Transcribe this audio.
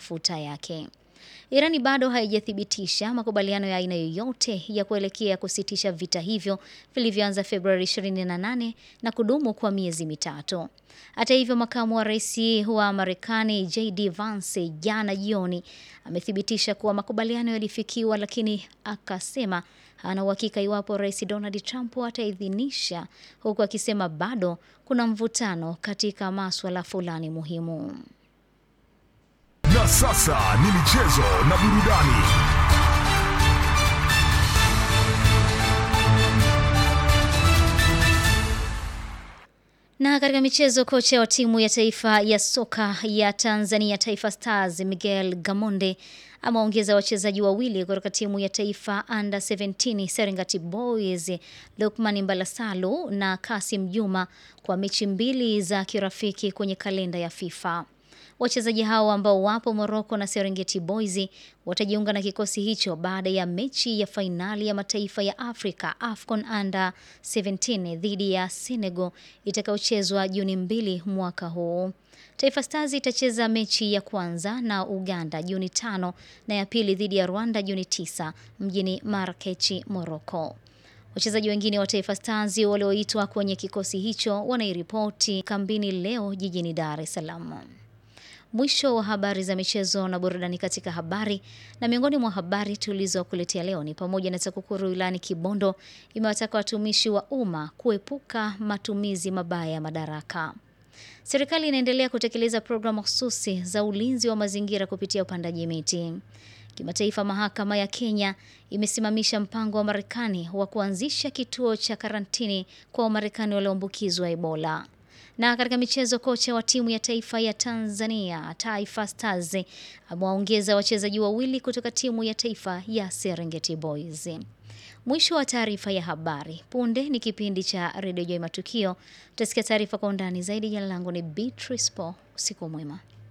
mafuta yake. Irani bado haijathibitisha makubaliano ya aina yoyote ya kuelekea kusitisha vita hivyo vilivyoanza Februari 28 na kudumu kwa miezi mitatu. Hata hivyo, makamu wa rais wa Marekani JD Vance jana jioni amethibitisha kuwa makubaliano yalifikiwa, lakini akasema hana uhakika iwapo rais Donald Trump ataidhinisha, huku akisema bado kuna mvutano katika maswala fulani muhimu. Na sasa ni michezo na burudani. Na katika michezo, kocha wa timu ya taifa ya soka ya Tanzania Taifa Stars Miguel Gamonde ameongeza wachezaji wawili kutoka timu ya taifa under 17 Serengeti Boys, Lukman Mbalasalu na Kasim Juma kwa mechi mbili za kirafiki kwenye kalenda ya FIFA. Wachezaji hao ambao wapo Morocco na Serengeti Boys watajiunga na kikosi hicho baada ya mechi ya fainali ya mataifa ya Afrika AFCON Under 17 dhidi ya Senegal itakayochezwa Juni mbili mwaka huu. Taifa Stars itacheza mechi ya kwanza na Uganda Juni tano na ya pili dhidi ya Rwanda Juni tisa mjini Marrakechi, Morocco. Wachezaji wengine wa Taifa Stars walioitwa kwenye kikosi hicho wanairipoti kambini leo jijini Dar es Salaam. Mwisho wa habari za michezo na burudani katika habari. Na miongoni mwa habari tulizokuletea leo ni pamoja na TAKUKURU wilayani Kibondo imewataka watumishi wa umma kuepuka matumizi mabaya ya madaraka. Serikali inaendelea kutekeleza programu mahususi za ulinzi wa mazingira kupitia upandaji miti. Kimataifa, mahakama ya Kenya imesimamisha mpango wa Marekani wa kuanzisha kituo cha karantini kwa Wamarekani walioambukizwa Ebola. Na katika michezo, kocha wa timu ya taifa ya Tanzania Taifa Stars amewaongeza wachezaji wawili kutoka timu ya taifa ya Serengeti Boys. Mwisho wa taarifa ya habari. Punde ni kipindi cha redio Joy Matukio. Utasikia taarifa kwa undani zaidi. Jina langu ni Beatrice Po. Usiku mwema.